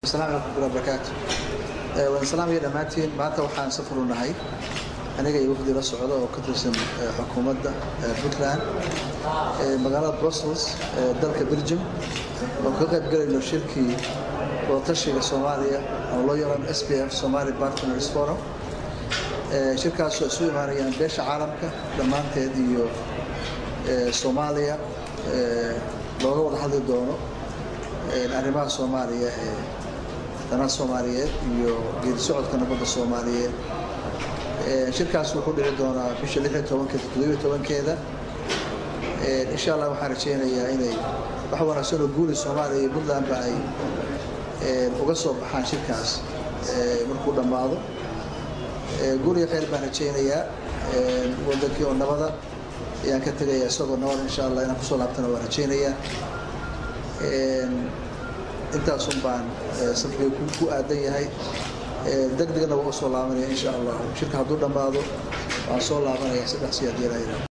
asalaamu calaykum waraxmatullahi barakaatu waan salaamaya dhammaantiin maanta waxaan safar u nahay aniga iyo wafdi la socda oo ka tirsan xukuumadda puntland magaalada brussels ee dalka belgium oo ka qayb galayno shirkii wadatashiga soomaaliya oo loo yaqaan s p f somali partners forum shirkaasoo isu imaanayaan beesha caalamka dhammaanteed iyo soomaaliya looga wada hadli doono arrimaha soomaaliya ee danaha soomaaliyeed iyo geedi socodka nabadda soomaaliyeed shirkaas wuxuu dhici doonaa bisha lix iyo tobankeeda toddobiyo tobankeeda insha allah waxaan rajaynayaa inay wax wanaagsan oo guuli soomaaliya iyo puntlandba ay uga soo baxaan shirkaas markuu dhammaado guul iyo khayr baan rajaynayaa wadankii oo nabada ayaan ka tegayaa isagoo nabada insha allah inaan kusoo laabtana waan rajaynayaa intaasun baan safkay ku aadan yahay deg degna waa u soo laabanaya insha allah shirka hadduu dhammaado waan soo laabanaya saddex siyaad yeelaya